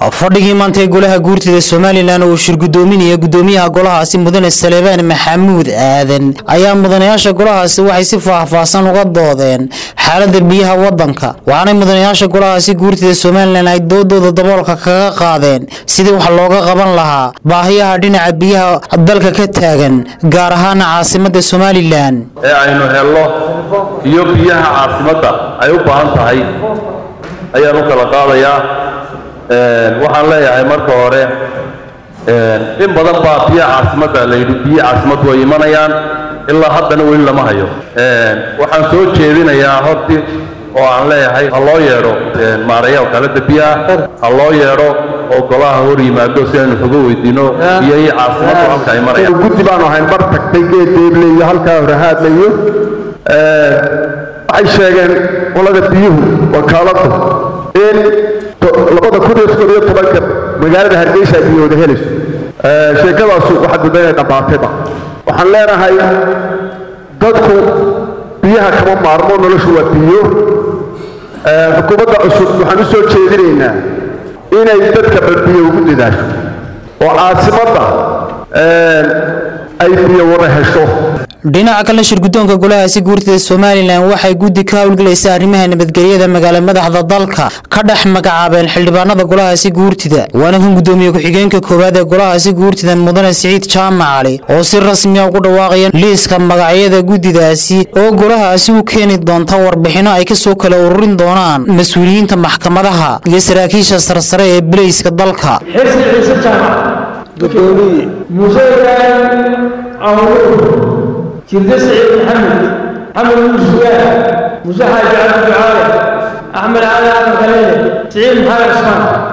fadhigii maantay golaha guurtida somalilan oo shir gudoominaya gudoomiyaha golahaasi mudane salebaan maxamuud aadan ayaa mudanayaasha golahaasi waxay si faahfaahsan uga doodeen xaalada biyaha wadanka waxaanay mudanayaasha golahaasi guurtida somalilan ay doodooda daboolka kaga qaadeen sidii wax looga qaban lahaa baahiyaha dhinaca biyaha dalka ka taagan gaar ahaana caasimada somalilan ee aynu helno iyo biyaha caasimadda ay u baahan tahay ayaan u kala qaadayaa waxaan leeyahay marka hore in badan baa biyaha caasimadda la yidhi biyihi caasimaddu way imanayaan ilaa haddana weli lama hayo waxaan soo jeedinayaa horti oo aan leeyahay ha loo yeedho maaraya wakaalada biyaha ha loo yeedho oo golaha hor yimaado si aynu xogo weydiino biyahii caasimaddu halka ay marayaan guddi baanu ahayn bar tagtay geed deeble iyo halkaa horahaadla iyo waxay sheegeen qolada biyuhu wakaaladu in labada kun iyo soddon iyo tobanka magaalada hargeysa ay biyooda helayso sheekadaasu waxaad mudda inay dhammaatayba waxaan leenahay dadku biyaha kama maarmo noloshu waa biyo xukuumadda cusub waxaan u soo jeedinaynaa inay dadka balbiyo ugu dadaasho oo caasimadda ay biyo wada hesho dhinaca kale shirgudoonka golahaasi guurtida somalilan waxay guddi ka howlgelaysa arrimaha nabadgelyada magaala madaxda dalka ka dhex magacaabeen xildhibaanada golahaasi guurtida waana kan gudoomiye ku-xigeenka koowaad ee golahaasi guurtida mudane siciid jaamac cali oo si rasmiya ugu dhawaaqaya liiska magacyada guddidaasi oo golahaasi u keeni doonta warbixino ay kasoo kala ururin doonaan mas-uuliyiinta maxkamadaha iyo saraakiisha sarsare ee bileyska dalka xirsi ciise jaamac gudoomiye muuse ibraahim awluur jirde siciid maxamed maxamed muusugaa muuse xaaji cabdi ducaale axmed cali aadan kaleele siciid maxamed cusmaan